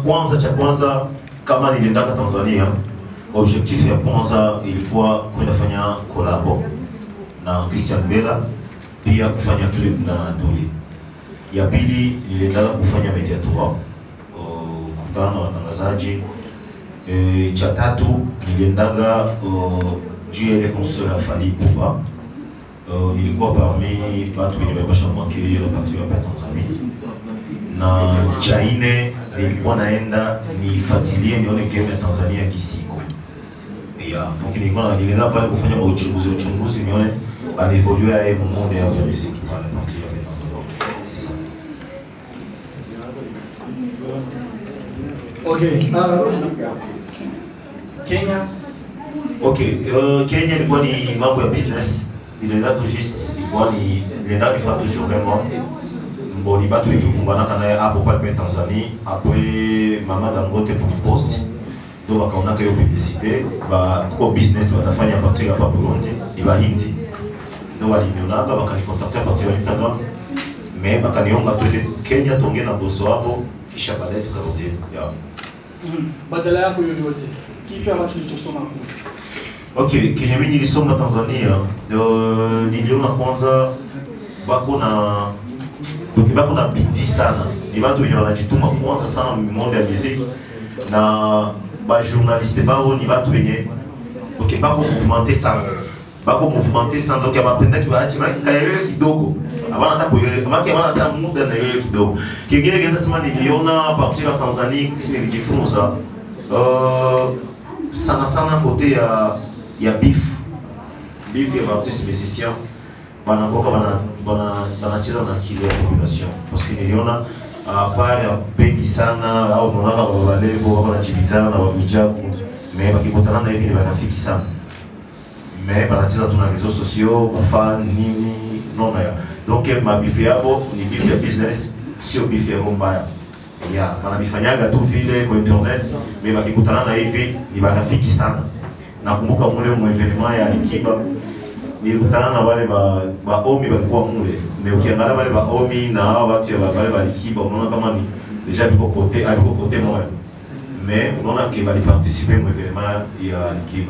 kwanza cha kwanza kama niliendaka Tanzania, objectif ya kwanza ilikuwa kwenda fanya kolabo na Christian Bella, pia kufanya clip na Duli. Ya pili niliendaka kufanya media tour, uh, kukutana na watangazaji. E, cha tatu niliendaga uh, juu ya ile concert ya Fally Ipupa. Uh, nilikuwa parmi watu wenye walipasha mwake ile parti hapa Tanzania na cha nne nilikuwa naenda nifuatilie nione game ya Tanzania kisiko ya donc nilikuwa na- nilienda pale kufanya uchunguzi uchunguzi nione anevolue ya yeye monde ya muziki pale parti ya Tanzania. C'est ça. Okay. Uh, Kenya. Okay, uh, Kenya ilikuwa ni mambo ya business. Nilienda tu just ilikuwa ni nilienda nifanya tu show vraiment. Mboni batu ikikumbana naye hapo pale pe Tanzania après mama Dangote post ndio wakaona hiyo publicité ba kwa business watafanya partir hapa Burundi ni Bahindi ndio walinionaga wakanikontakta partir ya Instagram mais bakaniomba twende Kenya tuongee na boso wabo kisha baadaye tukarudi yeah. Mhm. Badala yako yoyote, kipi ambacho ulichosoma kule? Okay, kenye mimi nilisoma Tanzania uh, niliona kwanza bako na donc bako na bidii sana, ni watu wenye wanajituma kwanza sana monde ya muziki na ba journaliste bao ni watu wenye okay, bako mouvementer sana bako mouvementer sana donc abapendaki baache maki kaelewe kidogo abana hata kuelewa maki abana hata muda na elewe kidogo. Kingine kinaweza sema niliona partir ya Tanzania kisi nilijifunza uh, sana sana kote ya ya beef beef ya artiste musicien banakoka bana bana banacheza na akili ya population parce que niliona uh, pale ya bengi sana au unaona walevo wako wanajibizana na wabijaku mais bakikutana na hivi ni marafiki sana mais banacheza tu na réseaux sociaux bafan nini nona ya donc mabifu yabo ni beef ya business sio beef ya roho mbaya ya wanavifanyaga tu vile kwa internet mais bakikutana na hivi ni marafiki sana nakumbuka mule mwevenema ya Alikiba nilikutana na wale ba baomi walikuwa mule mais ukiangalia wale baomi na hao watu ya wale ba Alikiba unaona kama ni deja biko kote aliko kote moja mais unaona que bali participer mwevenema ya Alikiba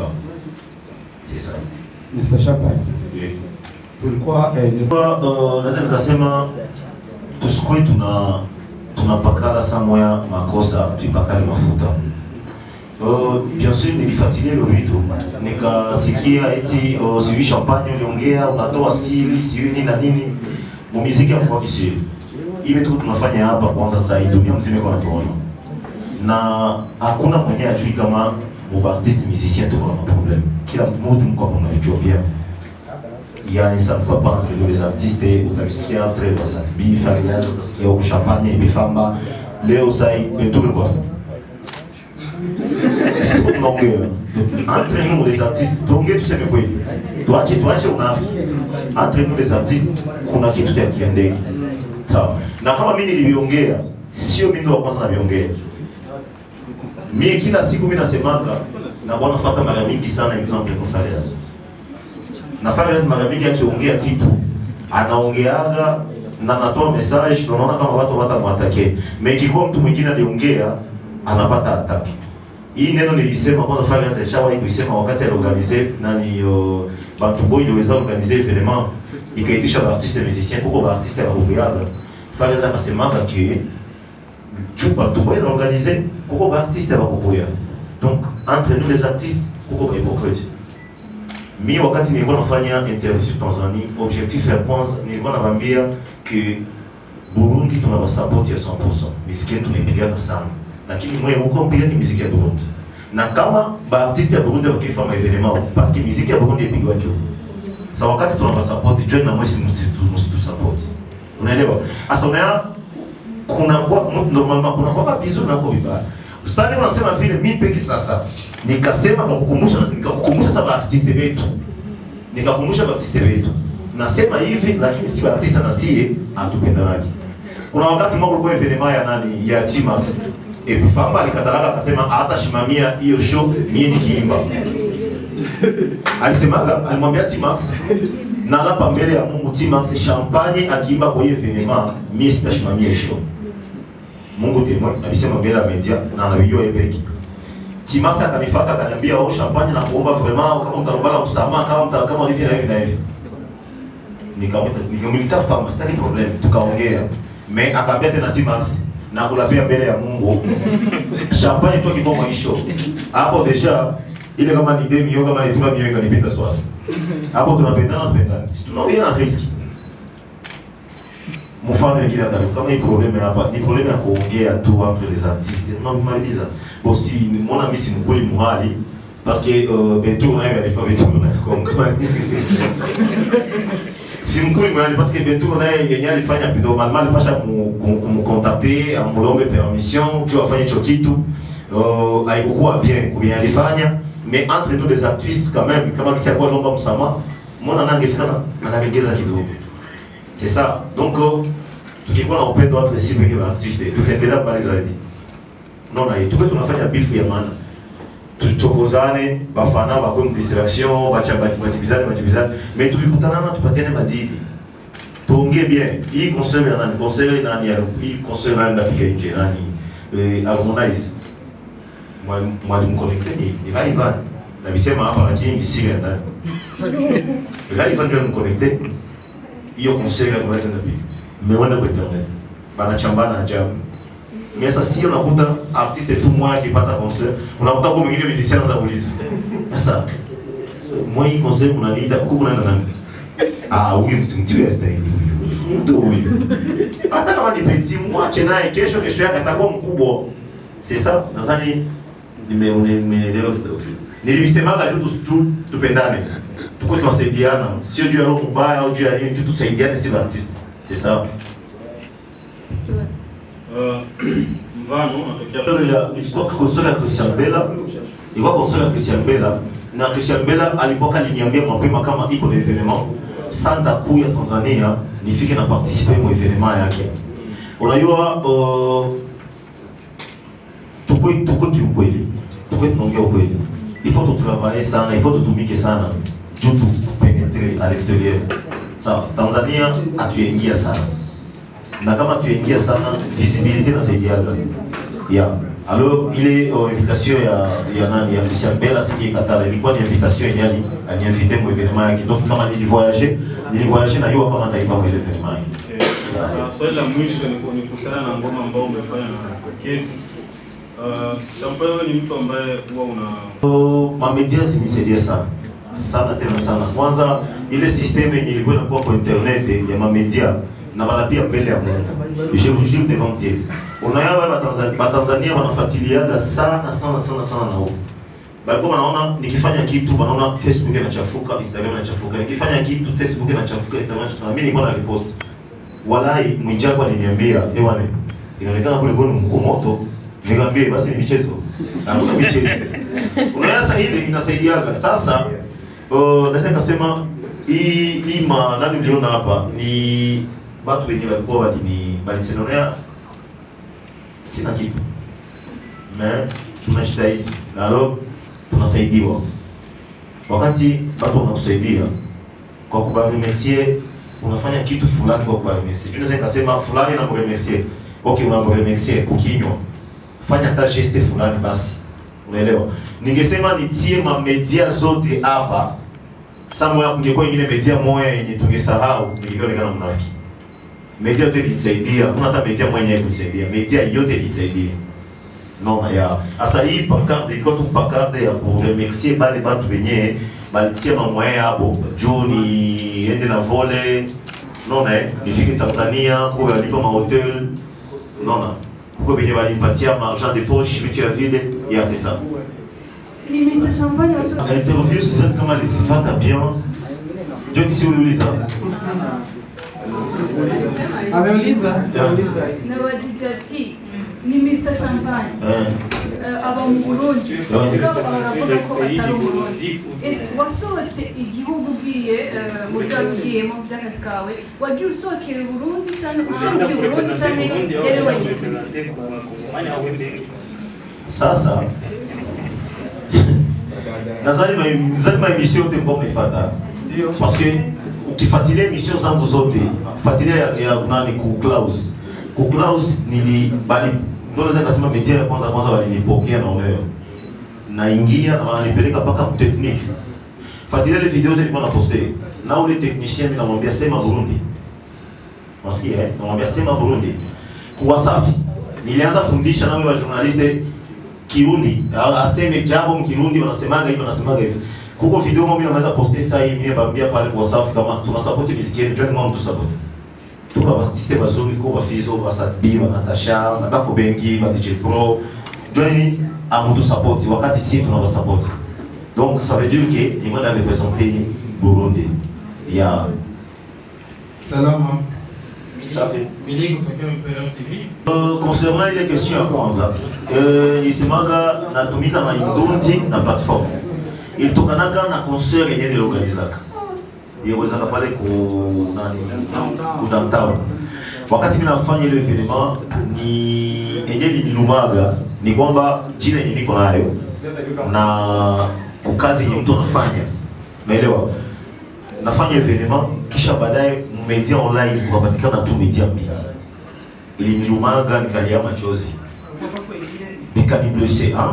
c'est ça Mr. Chapai, yeah. tulikuwa eh, ni- Kwa, uh, naweza nikasema tusikue tuna tunapakala saa moya makosa tuipakale mafuta. Uh, bien sûr nilifuatilia hilo vitu nikasikia eti uh, sijui champagne uliongea unatoa siri sijui nini na nini mumiziki ya mkoa kisiri ile tu tunafanya hapa kwanza sasa hii dunia mzima iko natuona na hakuna mwenye ajui kama mubartiste musicien tuko na maproblème kila mtu mko hapo mnajua bien yani ça ne va pas entre nous les artistes utavisikia entre Wasabi, Fariaz, utasikia huko Champagne, Bifamba, leo sai Bentume kwa tunaongea entre nous les artistes, tuongee tuseme kweli, tuache tuache unafiki. Entre nous les artistes kuna kitu cha kiendeki, sawa. Na kama mimi niliviongea, sio mimi ndo wa kwanza naviongea. Mimi kila siku mimi nasemaga na bwana fata mara mingi sana example kwa Fariaz na Fariaz mara mingi akiongea kitu anaongeaga na anatoa message, na unaona kama watu watamwatake. Mais ikikuwa mtu mwingine aliongea anapata ataki. Hii neno nilisema kwanza, Fariaz alishawahi kuisema wakati aliorganize nani yo bantu boy iliweza organize evenement ikaitisha ba artiste musicien kuko ba artiste ya kukuyaga. Fariaz akasemaka ke juu bantu boy organize kuko ba artiste ya kukuya. Donc entre nous les artistes kuko ba hypocrite mi wakati nilikuwa nafanya interview Tanzania, objectif ya kwanza nilikuwa nawaambia ke Burundi tuna basapoti ya 100%, miziki yetu tunaipigaka sana, lakini mwe huko mpigaki miziki ya Burundi, na kama baartiste ya Burundi wakifanya evenement paske miziki ya Burundi ipigwaki huko. Sa wakati tuna basapoti join na mwesi msitu support, unaelewa? Asa unaya kuna kwa normalement kuna kwa bizu na kwa vibaya sasa leo nasema vile mimi peke sasa nikasema kwa kukumbusha nikakukumbusha sasa artiste wetu nikakumbusha artiste wetu nasema hivi lakini si artiste na sie hatupendanaki kuna wakati mmoja kulikuwa evenement ya nani ya T-Max et Famba alikatalaka akasema hatashimamia hiyo show mimi nikiimba alisemaga alimwambia T-Max na hapa mbele ya Mungu T-Max champagne akiimba kwa hiyo evenement mimi sitashimamia hiyo show Mungu témoin alisema mbele ya media na anavijua yeye peke Timasi akanifuata akaniambia oh champagne na kuomba vraiment kama mtarombala msamaha kama mta kama hivi na hivi na hivi nikamwita nikamwita fama sitaki problem tukaongea me akaambia tena Timax na kulapia mbele ya Mungu champagne tu kiboma maisho hapo deja ile kama ni demi yoga kama ni tuma mioyo kanipita swali hapo tunapendana tunapendana tunaongea na riski mfano ingine karibu kama hii probleme hapa ni probleme ya kuongea tu entre les artistes unamaliza bosi mbona mimi si mkweli muhali parce que euh, Bentour naye alifanya vitu na kongo si mkweli muhali parce que Bentour naye yenye alifanya pido mal mal pasha mu contacter amulombe permission juu afanye hicho kitu euh, haikukuwa bien kwa bien alifanya mais entre nous les artistes quand même kama kisi alikuwa naomba msamaha mbona nangefika anagegeza kidogo c'est ça donc uh, tukikuwa na upendo entre sisi wenyewe artiste tutaendelea mbali zaidi unaona hii tuko tunafanya bifu ya maana tuchokozane bafana bakwe mdistraction bachibizane bachibizane mais tukikutana na tupatiane madili tuongee bien hii concert ya nani concert ya nani ya hii concert nani ndapiga nje nani eh, harmonize mwalimu mwalimu connecte ni ni Raivan na bisema hapa lakini ni siri ya ndani Raivan ndio mconnecte hiyo concert ya Harmonize ndapiga mmeona kwa internet banachambana ajabu mais sasa si unakuta artiste tu mmoja akipata concert unakuta kwa mwingine musicien za ulizo sasa moi hii concert unaniita huko unaenda nani ah huyu msimtiwe stahili mtu huyu hata kama ni petit mwache naye kesho kesho yake atakuwa mkubwa c'est ça nadhani nime nimeelewa kidogo nilivisemaga juu tu- tu tupendane tuko tunasaidiana sio juu ya roho mbaya au juu ya nini tu tusaidiane si artiste c'est ça Uh, mfano unatokea Konsole ya ilikuwa konsole ya Christian Bella, ilikuwa konsole ya Christian Bella na Christian Bella alikuwa kaliniambia mapema kama iko na evenement santa kuu ya Tanzania nifike na participer mu evenement yake. Unajua uh, tukwe tukwe kiukweli, tukwe tunaongea ukweli. Il faut tutravailler sana, il faut tutumike sana juu tu penetre à l'extérieur. Sawa, Tanzania hatuyaingia sana na kama tuingia sana visibilité nasaidiaga yeah. alors ile uh, invitation ya ya nani ya Christian Bella siki katala ilikuwa ni invitation yenye ali aliniinvite mu evenement yake donc kama nilivoyager nilivoyager na yeye kama ndaimba mu evenement yake Okay. Na swali la mwisho ni ku- ni kuhusiana na ngoma ambayo umefanya na Kesi. Uh, Champagne wewe ni mtu ambaye huwa una Uh, mamedia zinisaidia sana sana tena sana. Kwanza ile system yenye ilikuwa inakuwa kwa internet ya mamedia na bana pia mbele ya Mungu. Je vous jure devant Dieu. Unayawa Batanzania, Batanzania wanafuatiliaga sana sana sana sana na huko. Balikuwa wanaona nikifanya kitu wanaona Facebook inachafuka, Instagram inachafuka. Nikifanya kitu Facebook inachafuka, Instagram inachafuka. Mimi nilikuwa nalipost. Walai Mwijaku aliniambia, "Ewane, inaonekana kule goni mko moto." Nikamwambia basi ni michezo. Hakuna michezo. Unaona ile inasaidiaga. Sasa uh, naweza nikasema hii hii ma nani mliona hapa ni watu wenye walikuwa walini walisenonea sina kitu. Mais tunajitahidi. Na leo tunasaidiwa. Wakati watu wanakusaidia kwa kubaremercier unafanya kitu fulani kwa kubaremercier. Unaweza nikasema fulani na kuremercier. Okay, unakuremercier kukinywa. Fanya hata geste fulani basi. Unaelewa? Ningesema nitie ma media zote hapa. Sasa moya kungekuwa ingine media moya yenye tungesahau ningekuonekana mnafiki. Media yote ilisaidia, kuna hata media moja yenye kusaidia. Media yote ilisaidia. Non, ya. Asa hii pancarte ilikuwa tu pancarte ya kuremercier bale batu benye balitia mamwaya yabo juu ni ende na vole nona eh, nifike Tanzania kuwe walipa mahotel nona kuko benye balimpatia maargent de poche vitu ya vile ya c'est ça Ni Mr. Champagne wasu interview sizani kama alizifata bien ndio kisi uliuliza Ameuliza. Ameuliza. na wajiji ati ni Mr. Champagne eh eh, aba mu Burundi Yeah. mugabo baravuga ko atari umurundi ese wasohotse igihugu ugiye eh, mu byo wagiyemo by'akazi kawe wagiye usohokera Burundi cyane userukiye Burundi cyane yari wenyine sasa nadhani ma- nadhani ma emission yote mko mnaifata parce que ukifuatilia emission zangu zote fuatilia ya, ya nani ku Klaus ku Klaus nili bali ndio naweza kusema media ya kwanza kwanza walinipokea na oneo naingia na wananipeleka mpaka technique fuatilia ile video yote nilikuwa na poste na ule technicien mimi namwambia sema Burundi Wasikia eh? Namwambia sema Burundi. Kuwa safi. Nilianza fundisha na wale wa journaliste Kirundi. A- Aseme jambo mkirundi wanasemaga hivi wanasemaga hivi. Kuko video mimi naweza poster sasa hivi mimi naambia pale kwa safi kama tuna support muziki yetu join mwa mtu support. Tuko ba artiste bazuri ko ba Fizo ba Sadbi ba Natasha ba Bako Bengi ba DJ Pro. Join amutu support wakati sisi tunaba support. Donc ça veut dire que ni moi représenter Burundi. Ya Salama. Safi. Mili kutokea Imperial TV. Euh, concernant ile question ya kwanza euh, nisemaga natumika na Indundi na platform ilitokanaga na concert yenye niliorganizaka iliwezaka pale ku nani ku downtown wakati mimi nafanya ile evenement ni yenye nililumaga ni kwamba jina yenye niko nayo na kazi yenye mtu anafanya naelewa nafanya evenement kisha baadaye media online kukapatikana tu media mbili ilinilumaga nikalia machozi nikaniblesse ah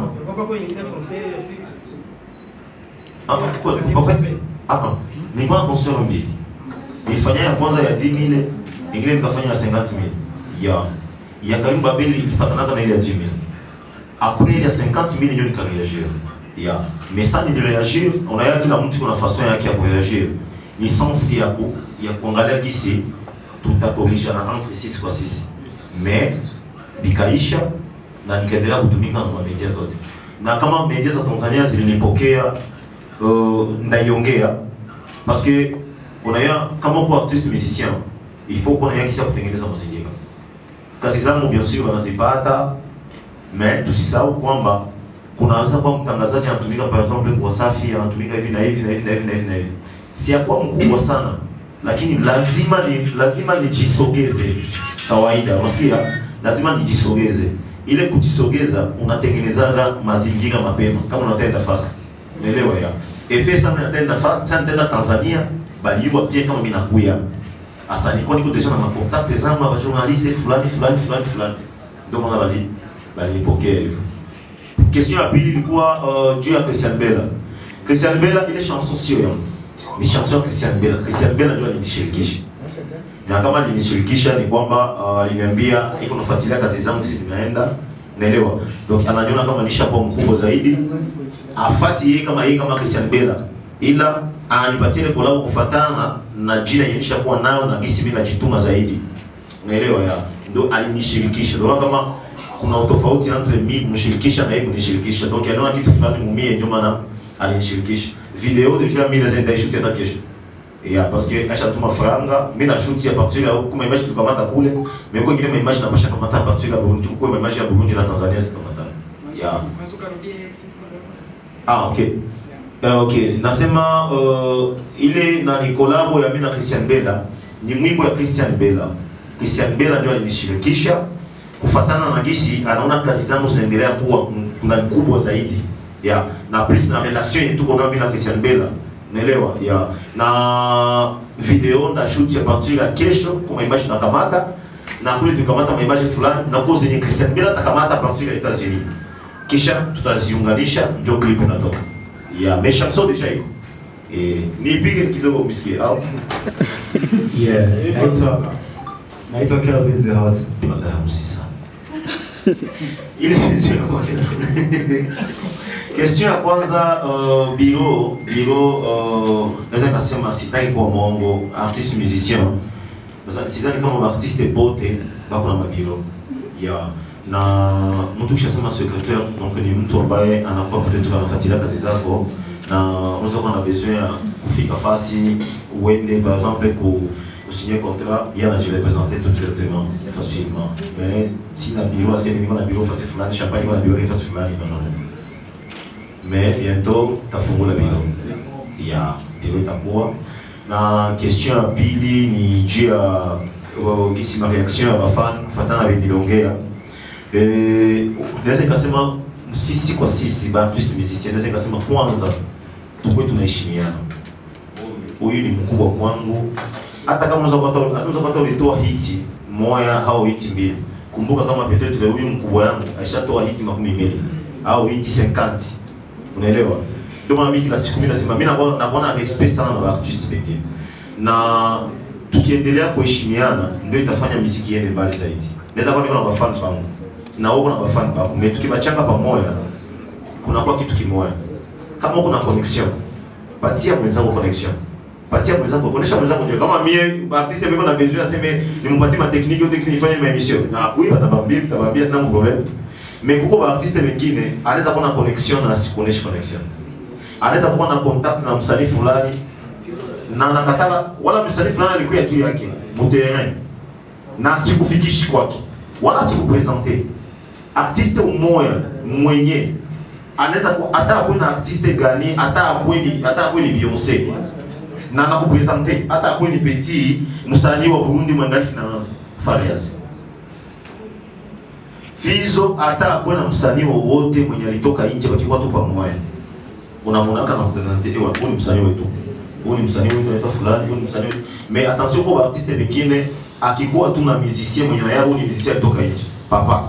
Ah, kwa- en fait ah, ah, nilikuwa na concert mbili nilifanya ya kwanza ya 10000 ingine nikafanya ya 50000 ya ya karimba mbili ilifatanaga na ile ya 10000 après ile ya 50000 ndio nikareagir ya mais ça nilireagir unaona kila mtu kuna façon yake ya kureagir ni sensi ya ku ya kuangalia gisi tutakorishana entre sisi kwa sisi mais bikaisha na nikaendelea kutumika na media zote na kama media za Tanzania zilinipokea uh, ndaiongea parce que unaya kama uko artiste musicien il faut kuwa na kisi ya kutengeneza mazingira kazi zangu bien sûr wanazipata mais tusisahau kwamba kunaweza kuwa mtangazaji anatumika par exemple kwa Wasafi anatumika hivi na hivi na hivi na hivi na hivi na hivi si ya kuwa mkubwa sana lakini lazima ni lazima nijisogeze kawaida unasikia lazima nijisogeze ile kujisogeza unatengenezaga mazingira mapema kama unatenda fasi unaelewa ya efe sana natenda fasi sana tenda Tanzania baliwa pia kama mimi nakuya asa niko niko deja na makontakte zangu ba journaliste fulani fulani fulani fulani ndio maana bali balinipokea hivyo question ya pili ilikuwa uh, juu ya Christian Bella Christian Bella ile chanson sio yangu ni chanson ya Christian Bella Christian Bella ndio alinishirikisha na kama alinishirikisha ni kwamba uh, aliniambia iko nafuatilia kazi zangu sisi zinaenda naelewa donc ananiona kama nishakuwa mkubwa zaidi afati yeye kama yeye kama Christian Bella ila anipatie ile kolabo kufuatana na, na jina yenye nishakuwa nayo na gisi mimi najituma zaidi unaelewa ya ndio alinishirikisha ndio kama kuna utofauti entre mimi kumshirikisha na yeye kunishirikisha donc anaona kitu fulani mumie ndio maana alinishirikisha video deja mimi naweza ndaishuti hata kesho ya parce que ashatuma faranga mimi na shoot ya partir ya kuma image tukamata kule mais kwa ingine image na pasha kamata a partir ya Burundi kwa image ya Burundi na Tanzania sikamata ya ah okay Uh, okay, nasema uh, ile na ni kolabo ya mimi na Christian Bella ni mwimbo ya Christian Bella. Christian Bella ndio alinishirikisha kufatana na gisi anaona kazi zangu zinaendelea kuwa kuna kubwa zaidi. Ya, na plus na relation yetu tuko nayo mimi na Christian Bella. Naelewa? Ya. Na video nda shoot ya partir ya kesho kwa image na kamata na kule tukamata image fulani na kwa zenye Christian Bella takamata partir ya Etats-Unis. Kisha tutaziunganisha ndio clip inatoka. Ya, mes chansons déjà iko. Eh, nipige kidogo msikie au Yeah, naitwa naitwa Kelvin the Hot. Madame sana. Ile question ya kwanza. Question ya kwanza uh, biro biro uh, naweza kusema sitaki kwa mongo artiste musicien. Sasa sidhani kama artiste bote bako na mabiro. Yeah. Na mtu kishasema secrétaire donc ni mtu ambaye anakuwa peut-être anafuatilia kazi zako na unaweza kuwa na besoin ya kufika fasi uende par exemple ku signer contrat, il y a je représenter tout directement, facilement. Mais si la bureau, c'est niveau la bureau face fulani, champagne la bureau face fulani, non, non. Mais bientôt, tafungula bureau. Ya, bureau itakuwa. Na question ya pili ni juu ya uh, gisi ma reaction ya bafan kufatana na niliongea. Eh, naweza nikasema sisi kwa sisi ba artiste musicien, naweza nikasema kwanza tukwe tunaheshimiana. Huyu ni mkubwa kwangu, hata kama unaweza kupata unaweza kupata ulitoa hiti moja au hiti mbili, kumbuka kama peut-être huyu mkubwa yangu aishatoa hiti makumi mbili au hiti 50 unaelewa ndio maana mimi kila siku mimi nasema mimi nakuwa nakuwa na respect sana na artist pekee na tukiendelea kuheshimiana ndio itafanya muziki iende mbali zaidi naweza kuwa niko na mafans wangu na wewe una mafans wako mimi tukibachanga pamoja kunakuwa kitu kimoja kama uko na connection patia mwenzako connection patia mwenzako kuonesha mwenzako ndio kama mie artiste mimi na besoin aseme nimpatie ma technique yote nifanye ma emission na oui batabambia batabambia sina problem mais kuko ba artiste wengine anaweza kuwa na connection na asikuoneshe connection anaweza kuwa na contact na msanii fulani na anakatala wala msanii fulani alikuwa juu yake muterrain na sikufikishi kwake wala sikupresente artiste umoya mwenye anaweza ku- hata akuwe na artiste gani hata akuwe ni hata akuwe ni Beyonce na nakupresente hata akuwe ni petit msanii wa Burundi mwangali kinaanza Farias Fizo hata akuwe na msanii wowote mwenye alitoka nje wakikuwa tu pamoja unamonaka na kupresente ewa huyu ni msanii wetu huyu ni msanii wetu anaitwa fulani huyu ni msanii wetu mais attention kwa artiste wengine akikuwa tu na musicien mwenye naye huyu ni musicien alitoka nje papa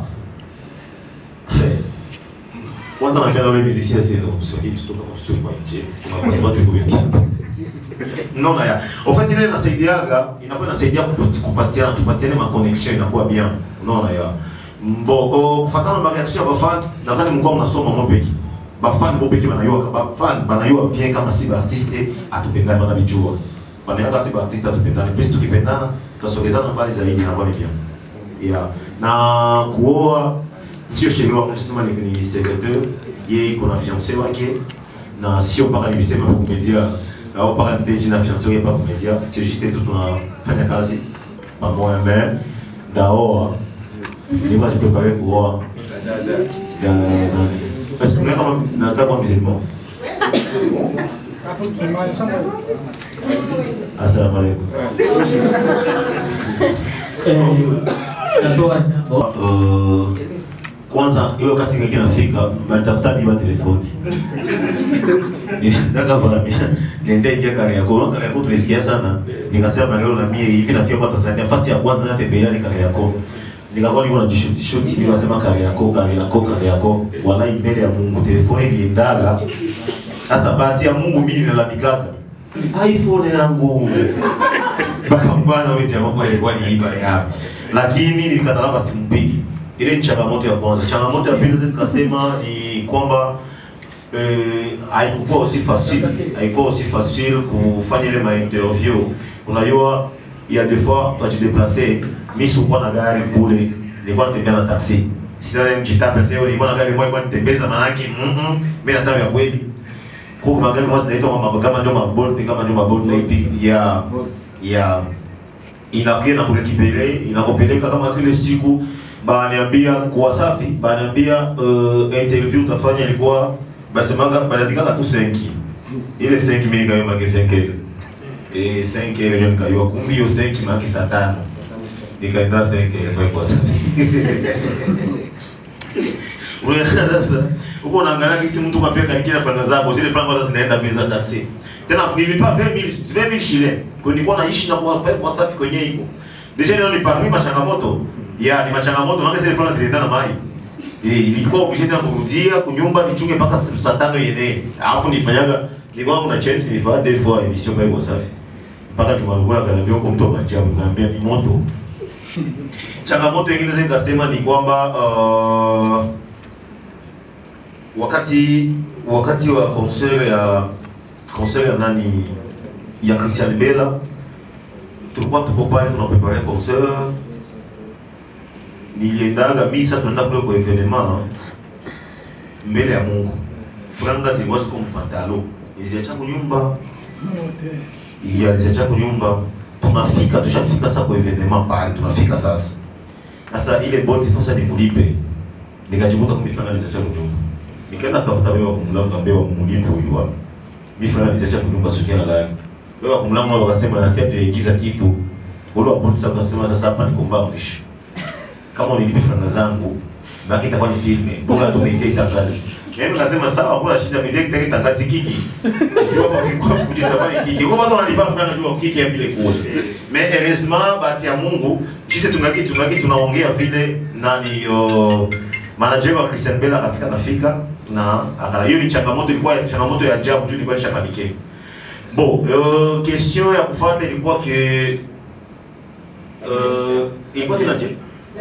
kwanza napenda ule musicien sasa ndio msanii kutoka kwa studio kwa nje kwa sababu tuko wengi Unaona ya. En fait ile inasaidiaga inakuwa inasaidia kupati- kupatiana tupatiane ma connection inakuwa bien. Unaona ya. Mbo o, kufatana na reaction ya bafan nadhani mko mnasoma mo peki. Bafan mo peki banayua bafan banayua bien kama si ba artiste atupendana bana bijua. Banayua si ba artiste atupendana. Pesi tukipendana tutasogezana mbali zaidi inakuwa ni bien. Yeah. Na kuoa sio sheria wangu sema ni, ni secrétaire yeye iko na fiancé wake na sio mpaka nilisema kwa kumedia au mpaka nipende na fiancé wake mpaka kumedia sio juste tu tunafanya kazi pamoja mais daoa nilikuwa jiprepare kuoa ya nani parce que mimi kama nataka kuwa musulman Assalamu alaikum. Uh, kwanza hiyo wakati kake nafika banitafuta niba telefoni nataka kuambia niende ingia kare yako kare yako tulisikia sana nikasema leo na mie hivi nafika kwa Tanzania nafasi ya kwanza natembelea ni kare yako nikakuwa niko na jishuti shuti nikasema kare yako kare yako kare yako wallahi mbele ya Mungu telefoni iliendaga sasa bahati ya Mungu mimi nilalamikaga iPhone yangu mpaka bwana yule jamaa alikuwa ni iba ya lakini nilikatala basi simpigi ile ni changamoto ya kwanza changamoto ya pili nikasema ni kwamba eh, haikuwa aussi facile haikuwa aussi facile kufanya ile ma interview unajua il y a des fois quand tu déplacer mimi sikuwa na gari kule nilikuwa natembea na taxi sasa nijitapa sasa nilikuwa na gari moja kwa nitembeza manake mhm mimi nasema ya kweli kwa magari moja zinaitwa mambo kama ndio mabolt kama ndio mabolt na ipi ya ya inakuja na kurekipele inakupeleka kama kile siku bananiambia kwa safi bananiambia uh, interview utafanya ilikuwa basemaga banaandikaga tu 5 ile 5 mimi nikayo magi 5 ile eh 5 ile ndio nikayo kumbi hiyo 5 magi saa tano nikaenda 5 ile kwa kwa safi Unaona sasa uko unaangalia kisi mtu kwa pia kanikira franga zako zile franga sasa zinaenda vile za taxi. Tena nilipa 20000 20000 shile. Kwa nilikuwa naishi na kwa kwa safi kwenye hiko. Deja leo ni parmi machangamoto. Ya ni machangamoto maana zile franga zilienda na mai. Eh ilikuwa ukisha tena kurudia kunyumba nichunge mpaka saa tano yenyewe. Alafu nifanyaga nilikuwa kuna chance nilifanya deux fois émission kwa safi. Mpaka tumalugula kaniambia huko mtu abajabu kaniambia ni moto. Changamoto nyingine zikasema ni kwamba uh, wakati wakati wa concert ya concert ya nani ya Christian Bella tulikuwa tuko pale tunaprepare concert, niliendaga mimi sasa tunaenda kule kwa evenement mbele ya Mungu, franga zilikuwa ziko mpantalo, niliziacha kunyumba iya niliziacha kunyumba, tunafika tushafika sasa kwa evenement pale, tunafika sasa sasa ile bolt sasa nimulipe, nikajikuta kumbe franga niliziacha kunyumba nikaenda kafuta wewe kumlango ambaye wamulipo huyu hapa. Mimi fulani niliacha kunyumba sikia na lani. Wewe kumlango wao wakasema na sasa tuigiza kitu. Wale wa polisi wakasema sasa hapa ni kumba mwisho. Kama unilipe franga zangu baki itakuwa ni filme. Bora tumeitia itangazi. Mimi nasema sawa, hakuna shida, mimi nitaka itangazi kiki. Jua kwa kwa kujita pale kiki. Kwa watu wanalipa franga jua kiki ya vile kule. Mais heureusement bahati ya Mungu sisi tunaki tunaki tunaongea vile nani uh, manager wa Christian Bella akafika nafika na akala hiyo ni changamoto ilikuwa changamoto ya ajabu juu ilikuwa nishapanike bon uh, question ya kufuata ilikuwa ke uh, ilikuwa tena je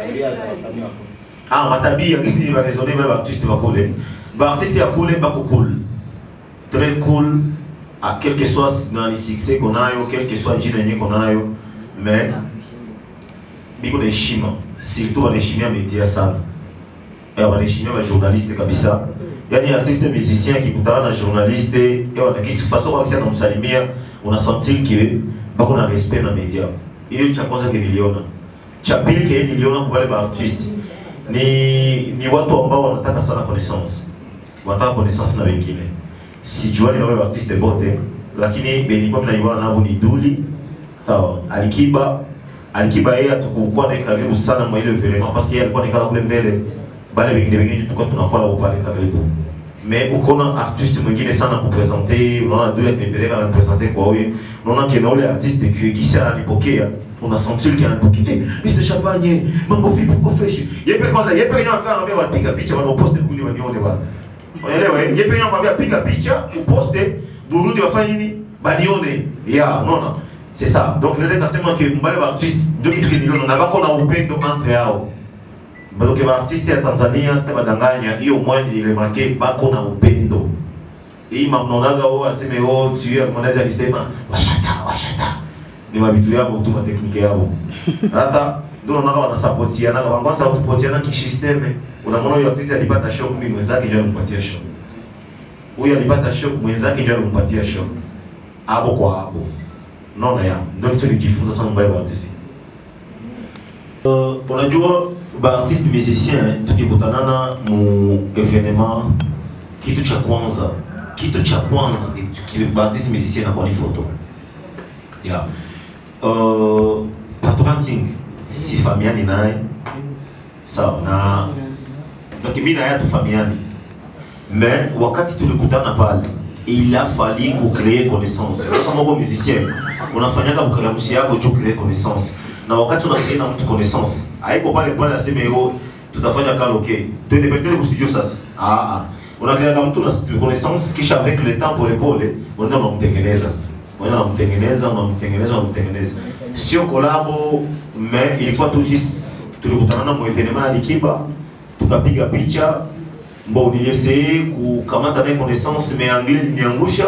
ah matabia kisi ni baraisonner ba artiste bakule ba artiste ya kule bako cool très cool à quel que soit nani succès qu'on ayo quel que soit jina yenyewe qu'on ayo mais biko na heshima surtout wanaheshimia media sana eh, wanaheshimia majournaliste kabisa yaani artiste musicien akikutana na journaliste eh, wanakisi façon kabisa anamsalimia unasentir ke bako na respect na media hiyo cha kwanza ke niliona cha pili ke niliona kwa wale baartiste ni ni watu ambao wanataka sana connaissance wanataka connaissance na wengine sijuani na wale baartiste bote lakini benikuwa minaiwana nabo ni duli sawa alikiba alikiba yeye hatukukuwa naye karibu sana mwa ile evenement parce que yeye alikuwa nikala kule mbele bale wengine wengine tulikuwa tunakuwa nao pale karibu mais ukoona artiste mwingine sana kupresente unaona dule akinipeleka ananipresente kwa huyu unaona kena ule artiste ki- kisi ananipokea unasentir ki ananipokea eh, Mr. Champagne mambo vipi uko fresh yepe kwanza yepe yenyewe afanya anambia wapiga picha wanaposte kuli wanione bwana unaelewa eh? yepe yenyewe anambia piga picha uposte Burundi wafanye nini banione ya unaona c'est ça donc naweza nikasema ke mbale ba artiste ndio kitu kiniliona na bako na upendo entre yao donc ba artiste ya Tanzania sita badanganya hiyo mwani nilemake bako na upendo hii mamnonaga wao aseme wao tiyo mwanaweza alisema washata washata ni mabitu yao tu matekniki yao sasa ndio unaona wanasapotiana kwa kwanza sapotiana kisysteme unamwona huyo artiste alipata shock mimi mwenzake ndio alimpatia shock huyo alipata shock mwenzake ndio alimpatia shock hapo kwa hapo unaona ya ndio kitu nilijifunza sana mbele ya artiste Uh, unajua baartiste musicien tukikutanana mu evenement kitu cha kwanza kitu cha kwanza kile baartiste musicien nakuwa ni photo yeah. uh, Patron King sifamiani naye sawa na donc mimi naye hatufamiani mais wakati tulikutana pale il a fallu kucree connaissance kama uko musicien unafanyaga mkaramushi yako juu créer connaissance na wakati unasikia na mtu connaissance haiko pale pale aseme yo tutafanya karaoke twende twende ku studio sasa ah ah unakrea kama mtu na connaissance kisha avec le temps pole pole unaenda unamtengeneza unaenda unamtengeneza unamtengeneza unamtengeneza sio kolabo mais ilikuwa tu juste tulikutana na mu evenement alikiba tukapiga picha bon nilieseye kukamata naye connaissance mais anglais liniangusha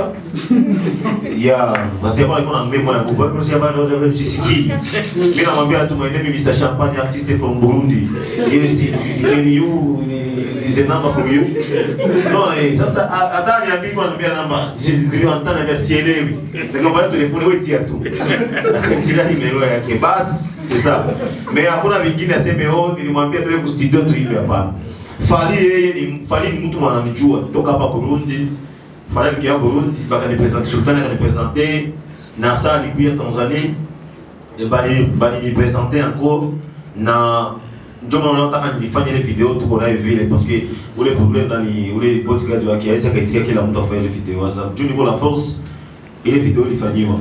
ya basi hapa alikuwa anaambia mwana nguvu hapo sasa bado ndio sisikii mimi namwambia tu my name is Mr Champagne artist from Burundi yes can you is a number from you no eh sasa hata niambii kwa anambia namba ndio anataka niambia sielewi nikamwambia telefoni wewe tia tu akatira nimero yake basi c'est ça mais hakuna vingine aseme oh nilimwambia tuwe ku studio tu hivi hapana Fali yeye ni Fali ni mtu mwananijua toka hapa Burundi. Fali alikia Burundi bakanipresente Sultani akanipresente na saa alikuya Tanzania e bali bali nipresente encore na ndio maana nataka nilifanya ile video tuko nayo vile parce que ule problem nani ule bodyguard wake aisa kaitika kila mtu afanye ile video sasa juu niko la force ile video ilifanyiwa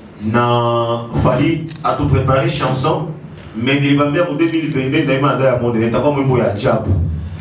na Fali atuprepare chanson mais nilibambia mu 2022 daima na Diamond nitakuwa mwimbo ya ajabu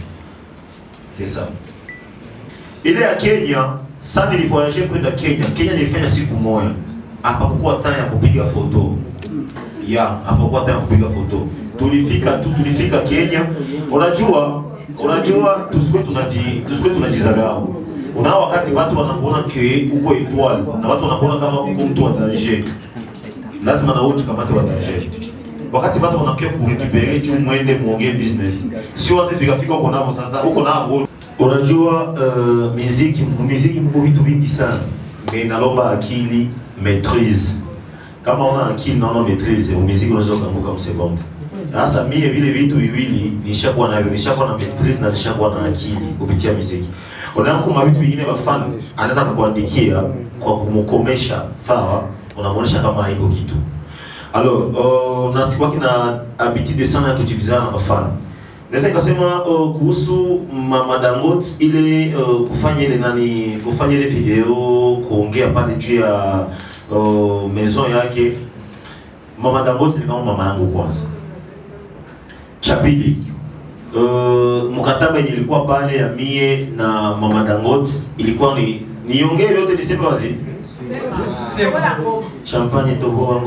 c'est ça. Ile ya Kenya, sasa nilivoyage kwenda Kenya. Kenya nilifanya siku moja. Hapakuwa time ya kupiga foto. Ya, hapakuwa time ya kupiga foto. Tulifika tu tulifika Kenya. Unajua, unajua tusikuwe tunaji tusikuwe tunajizarau. Una wakati watu wanakuona ke uko étoile na watu wanakuona kama uko mtu wa danger. Lazima na wote kama wa danger. Wakati watu wanakia kurecupere juu mwende muongee business. Sio wazi fika fika uko navo sasa, uko navo Unajua uh, muziki muziki mko vitu vingi sana, mais inalomba akili maîtrise. Kama una akili na una maîtrise, muziki unaweza kuanguka msekonde. Sasa mie vile vitu viwili nishakuwa navyo, nishakuwa na maîtrise na nishakuwa na akili kupitia muziki. Unaona kuma vitu vingine bafani anaweza kukuandikia kwa kumkomesha, sawa, unamuonesha kama haiko kitu. Alors, uh, na sikuwa kina habitude sana ya kujibizana na bafani naweza nikasema uh, kuhusu Mama Dangote ile uh, kufanya ile nani kufanya ile video kuongea pale juu ya uh, maison yake. Mama Dangote ni kama mama yangu kwanza, cha pili uh, mkataba yenye ilikuwa pale ya mie na mama Dangote ilikuwa ni niongee yote niseme wazi champagne toboa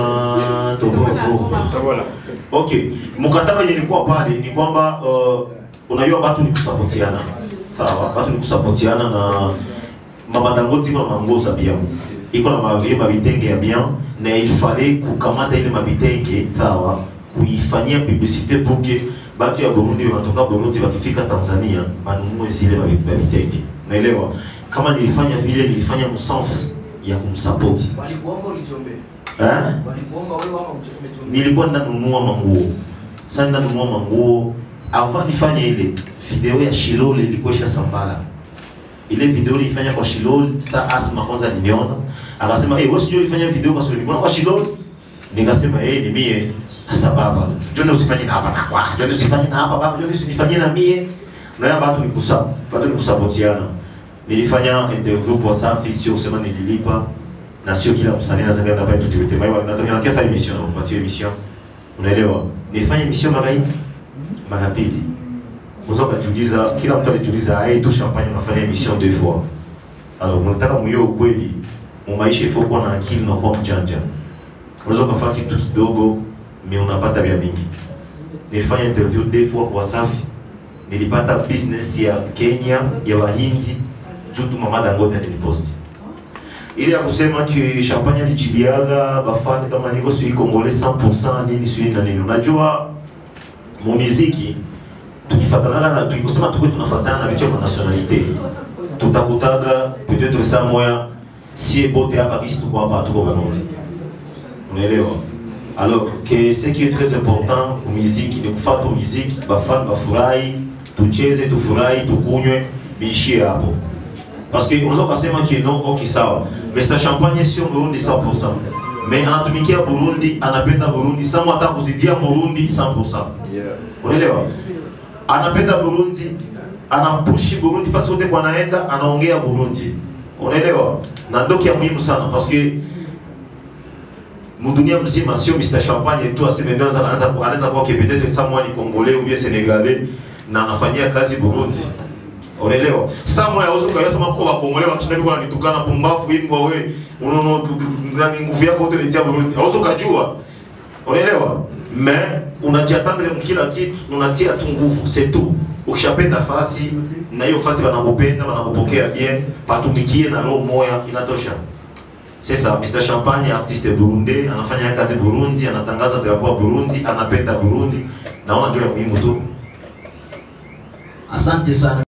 ngoma toboa ngoma okay mkataba yenye ilikuwa pale ni kwamba uh, unajua watu ni kusapotiana sawa watu ni kusapotiana na mama Dangote iko na manguo za bien iko na mavie mabitenge ya bien na il fallait kukamata ile mabitenge sawa kuifanyia publicité pour que batu ya Burundi wanatoka Burundi wakifika Tanzania banunue zile mabi- mabitenge naelewa kama nilifanya vile nilifanya msens ya kumsapoti Walikuomba ulijiombea. eh? Walikuomba wewe ama umejiombea. nilikuwa ninanunua manguo sasa ninanunua manguo avant nifanye ile video ya Shilole ilikuwa ishasambala ile video nilifanya kwa Shilole sa Asma kwanza niliona akasema eh wewe sijui ulifanya video kwa Shilole kwa Shilole nikasema eh ni mie sasa baba jone usifanye na hapa na kwa jone usifanye na hapa baba jone usifanye na mie na ya watu nikusa watu nikusapotiana nilifanya interview kwa Safi sio kusema nililipa na sio kila msanii anaweza kwenda pale tutuite mai wanataka na kefa emission na kupatia emission unaelewa nilifanya emission mara hii mara pili unaweza kujiuliza kila mtu alijiuliza ai tu champagne unafanya emission deux fois alors mnataka mwiyo ukweli mu maisha ifo kuwa na akili na kuwa mjanja unaweza ukafanya kitu kidogo mais unapata vya mingi nilifanya interview deux fois kwa Safi nilipata business ya Kenya ya Wahindi juu tu mama Dangote aliniposti ile ya kusema ki champagne alijibiaga bafani kama niko sui congolais 100% nini sui na nini. Unajua mu muziki tukifatana na tukisema tuko tunafatana na vitu vya nationalité tutakutaga peut-être saa moya si bote hapa kisi tuko hapa tuko Burundi. Unaelewa? Alors que ce qui est très important mu muziki ni kufuata muziki, bafani bafurahi, tucheze, tufurahi, tukunywe, biishie hapo. Parce que unaweza ukasema ki no, okay sawa. Mr. Champagne sio Burundi 100%. Mais anatumikia Burundi, anapenda Burundi, sama hata kuzidia Burundi 100%. Unaelewa? Anapenda Burundi, anampushi Burundi fasi wote kwa anaenda, anaongea Burundi. Unaelewa? Na ndio kia muhimu sana parce que mudunia mzima sio Mr. Champagne tu aseme ndio anaweza anaweza anaweza kuwa que peut-être someone ni Congolais ou bien Sénégalais na anafanyia kazi Burundi. Unaelewa? Saa moja uso kwa sema kwa Wakongole wakishinda kwa nitukana pumbafu imbwa wewe. Unaona ndani nguvu yako yote nitia Burundi. Hauso kujua. Unaelewa? Mais unajiatendre mkila kitu, unatia tu nguvu, c'est tout. Ukishapenda fasi na hiyo fasi wanakupenda, wanakupokea bien, patumikie na roho moya inatosha. Sasa Mr. Champagne artiste Burundi, anafanya kazi Burundi, anatangaza drapeau ya Burundi, anapenda Burundi. Naona ndio ya muhimu tu. Asante sana.